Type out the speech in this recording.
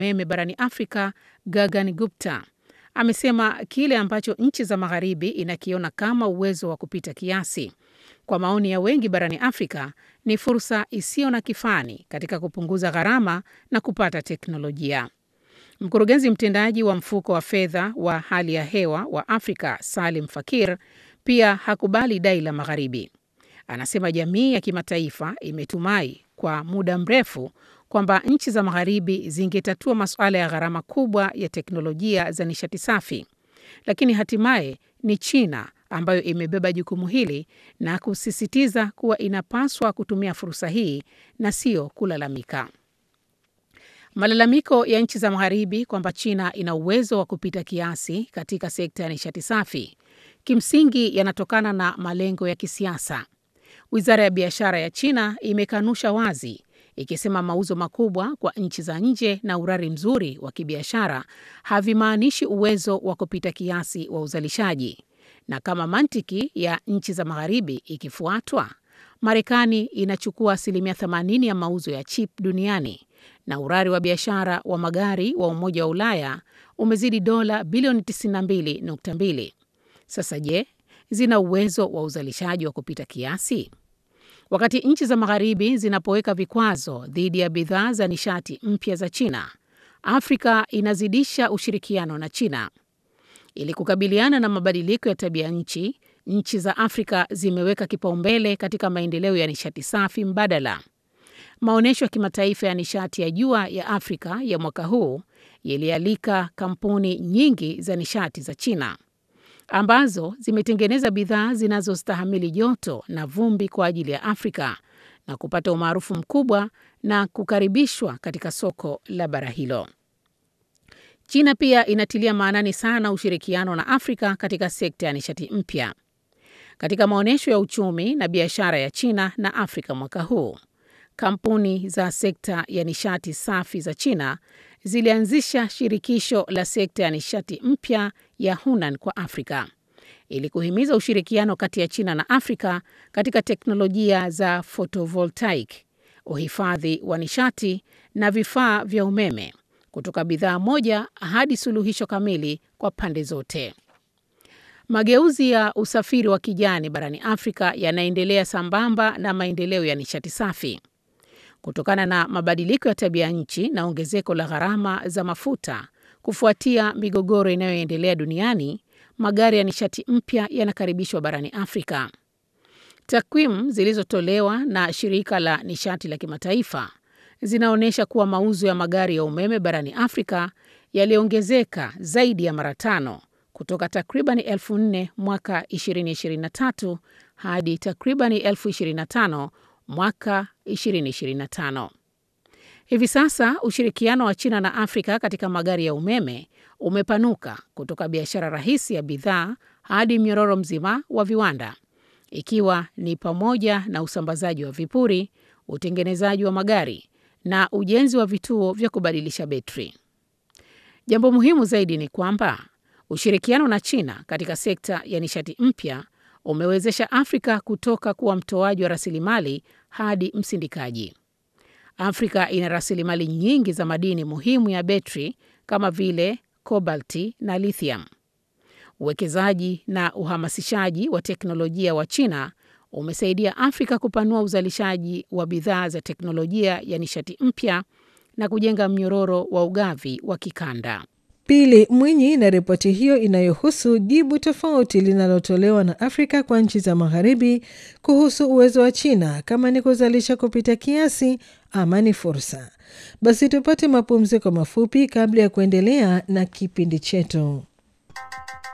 umeme barani Afrika Gagan Gupta amesema kile ambacho nchi za magharibi inakiona kama uwezo wa kupita kiasi, kwa maoni ya wengi barani Afrika ni fursa isiyo na kifani katika kupunguza gharama na kupata teknolojia. Mkurugenzi mtendaji wa mfuko wa fedha wa hali ya hewa wa Afrika Salim Fakir pia hakubali dai la magharibi. Anasema jamii ya kimataifa imetumai kwa muda mrefu kwamba nchi za magharibi zingetatua masuala ya gharama kubwa ya teknolojia za nishati safi, lakini hatimaye ni China ambayo imebeba jukumu hili na kusisitiza kuwa inapaswa kutumia fursa hii na sio kulalamika. Malalamiko ya nchi za magharibi kwamba China ina uwezo wa kupita kiasi katika sekta ya nishati safi kimsingi yanatokana na malengo ya kisiasa. Wizara ya biashara ya China imekanusha wazi ikisema mauzo makubwa kwa nchi za nje na urari mzuri wa kibiashara havimaanishi uwezo wa kupita kiasi wa uzalishaji. Na kama mantiki ya nchi za magharibi ikifuatwa, Marekani inachukua asilimia 80 ya mauzo ya chip duniani na urari wa biashara wa magari wa Umoja wa Ulaya umezidi dola bilioni 92.2. Sasa je, zina uwezo wa uzalishaji wa kupita kiasi? Wakati nchi za magharibi zinapoweka vikwazo dhidi ya bidhaa za nishati mpya za China, Afrika inazidisha ushirikiano na China. Ili kukabiliana na mabadiliko ya tabia nchi, nchi za Afrika zimeweka kipaumbele katika maendeleo ya nishati safi mbadala. Maonyesho ya kimataifa ya nishati ya jua ya Afrika ya mwaka huu yalialika kampuni nyingi za nishati za China ambazo zimetengeneza bidhaa zinazostahimili joto na vumbi kwa ajili ya Afrika na kupata umaarufu mkubwa na kukaribishwa katika soko la bara hilo. China pia inatilia maanani sana ushirikiano na Afrika katika sekta ya nishati mpya. Katika maonyesho ya uchumi na biashara ya China na Afrika mwaka huu, kampuni za sekta ya nishati safi za China zilianzisha shirikisho la sekta ya nishati mpya ya Hunan kwa Afrika ili kuhimiza ushirikiano kati ya China na Afrika katika teknolojia za photovoltaic, uhifadhi wa nishati na vifaa vya umeme, kutoka bidhaa moja hadi suluhisho kamili kwa pande zote. Mageuzi ya usafiri wa kijani barani Afrika yanaendelea sambamba na maendeleo ya nishati safi. Kutokana na mabadiliko ya tabia nchi na ongezeko la gharama za mafuta kufuatia migogoro inayoendelea duniani, magari ya nishati mpya yanakaribishwa barani Afrika. Takwimu zilizotolewa na shirika la nishati la kimataifa zinaonyesha kuwa mauzo ya magari ya umeme barani Afrika yaliongezeka zaidi ya mara tano kutoka takribani elfu nne mwaka 2023 hadi takribani elfu 25 mwaka 2025. Hivi sasa ushirikiano wa China na Afrika katika magari ya umeme umepanuka kutoka biashara rahisi ya bidhaa hadi mnyororo mzima wa viwanda, ikiwa ni pamoja na usambazaji wa vipuri, utengenezaji wa magari na ujenzi wa vituo vya kubadilisha betri. Jambo muhimu zaidi ni kwamba ushirikiano na China katika sekta ya nishati mpya umewezesha Afrika kutoka kuwa mtoaji wa rasilimali hadi msindikaji. Afrika ina rasilimali nyingi za madini muhimu ya betri kama vile kobalti na lithium. Uwekezaji na uhamasishaji wa teknolojia wa China umesaidia Afrika kupanua uzalishaji wa bidhaa za teknolojia ya nishati mpya na kujenga mnyororo wa ugavi wa kikanda. Pili Mwinyi na ripoti hiyo inayohusu jibu tofauti linalotolewa na Afrika kwa nchi za magharibi kuhusu uwezo wa China kama ni kuzalisha kupita kiasi ama ni fursa. Basi tupate mapumziko mafupi kabla ya kuendelea na kipindi chetu.